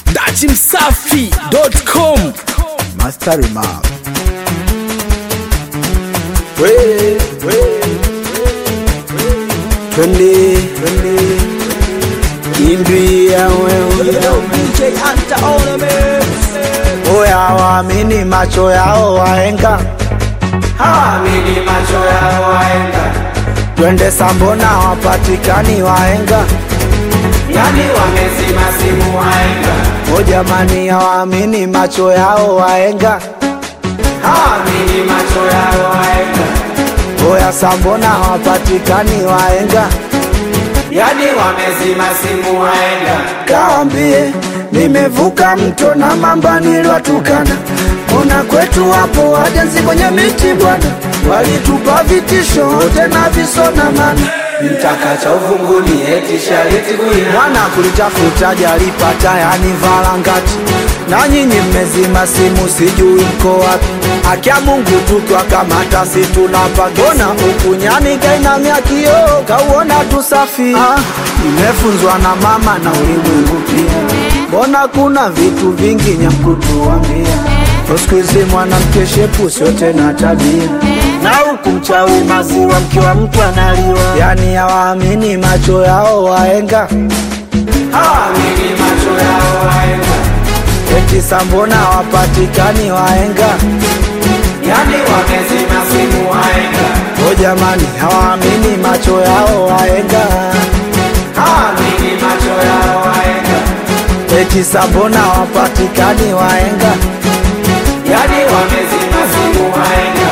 datimsafi.com Master Remark. we, we, twende twende kimbia wewe Oya waamini macho yao wahenga, hawamini macho yao waenga twende Sambona wapatikani wahenga. yani wamezima simu waenga O jamani, hawaamini macho yao wahenga. hawamini macho yao waenga Oya Sambona wapatikani wahenga. yani wamezima simu waenga Kaambie nimevuka mto na mamba niliwatukana, ona kwetu wapo wajenzi kwenye miti bwana, walitupa vitisho tena visona mana mtaka cha uvunguni eti shariti kuina mwana kulitafuta jalipata yani valangati na nyinyi mmezima simu sijui mko wapi akia mungu tukwakamata si tunapagona ukunyani kainamya kioo kauona tusafi ah, nimefunzwa na mama na ulimwengu pia mbona kuna vitu vingi nyamkutuambia siku hizi mwanamke shepu sio tena tabia na huku mchawi maziwa mkiwa mtu analiwa yani hawaamini macho yao waenga hawamini macho yao waenga eti sambona wapatikani waenga yani wamezima simu waenga o jamani hawaamini macho yao waenga hawamini macho yao waenga eti sambona wapatikani waenga yani wamezima simu waenga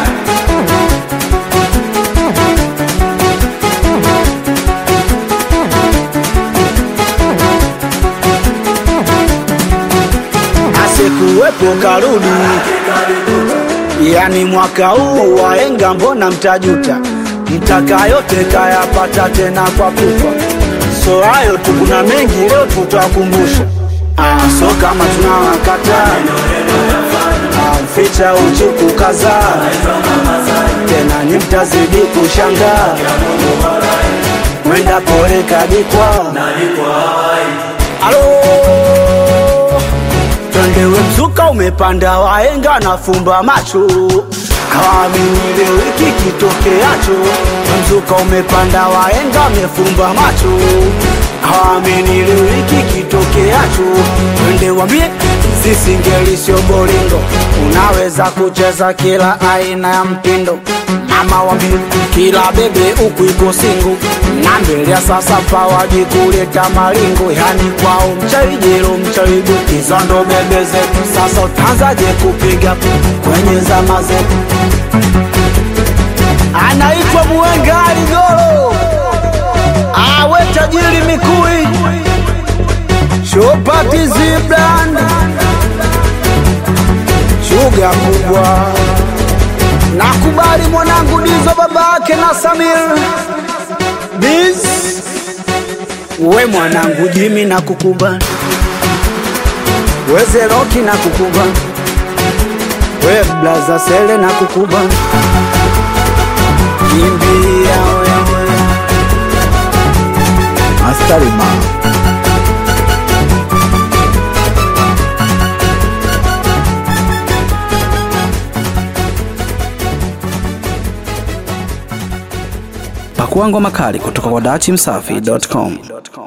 asikuwepo karudi yani mwaka huu waenga mbona mtajuta mtaka yote kayapata tena kwa pupa so hayo tu kuna mengi leo tutawakumbusha ah, so kama tunawakata ah, ficha uchuku kadhaa tena ni mtazidi kushangaa mwenda pole kadikwa alo Twendewe mzuka umepanda waenga na fumba macho hawaamini leo hiki kitokeacho mzuka umepanda waenga amefumba macho hawaamini leo hiki kitokeacho twende wambie sisingeli sio bolingo unaweza kucheza kila aina ya mtindo mama wambie kila bebe huku iko singu na mbele ya sasa pawaji kuleta malingo yani kwao mchawijelo mchawigo hizo ndo bebe zetu sasa utaanzaje kupiga kwenye zama zetu anaitwa muwenga aligolo awe tajiri mikui shopati zibland shuga kubwa nakubali mwanangu dizo babake na samir biz we mwanangu jimi na kukubali wezeroki na kukubali we blaza sele na kukubali kimbia wewe astarima Pakua ngoma kali kutoka kwa datimsafi.com.